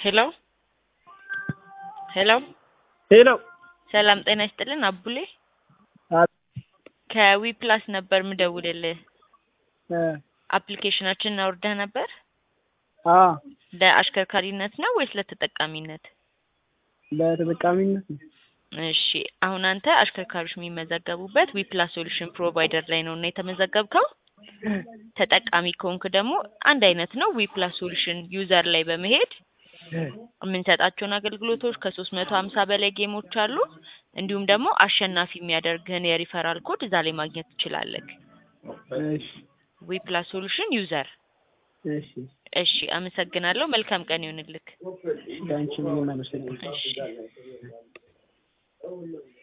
ሄሎ ሄሎ ሄሎ ሰላም ጤና ይስጥልን አቡሌ አ- ከዊ ፕላስ ነበር ምደውልልህ እ አፕሊኬሽናችንን አውርደህ ነበር አ ለአሽከርካሪነት ነው ወይስ ለተጠቃሚነት ለተጠቃሚነት ነው። እሺ አሁን አንተ አሽከርካሪዎች የሚመዘገቡበት ዊ ፕላስ ሶሉሽን ፕሮቫይደር ላይ ነው እና የተመዘገብከው ተጠቃሚ ከሆንክ ደግሞ አንድ አይነት ነው ዊ ፕላስ ሶሉሽን ዩዘር ላይ በመሄድ የምንሰጣቸውን አገልግሎቶች ከሶስት መቶ ሀምሳ በላይ ጌሞች አሉ እንዲሁም ደግሞ አሸናፊ የሚያደርግህን የሪፈራል ኮድ እዛ ላይ ማግኘት ትችላለህ እሺ ዊ ፕላስ ሶሉሽን ዩዘር እሺ እሺ አመሰግናለሁ መልካም ቀን ይሁንልክ ለአንቺ ምንም አመሰግናለሁ። እሺ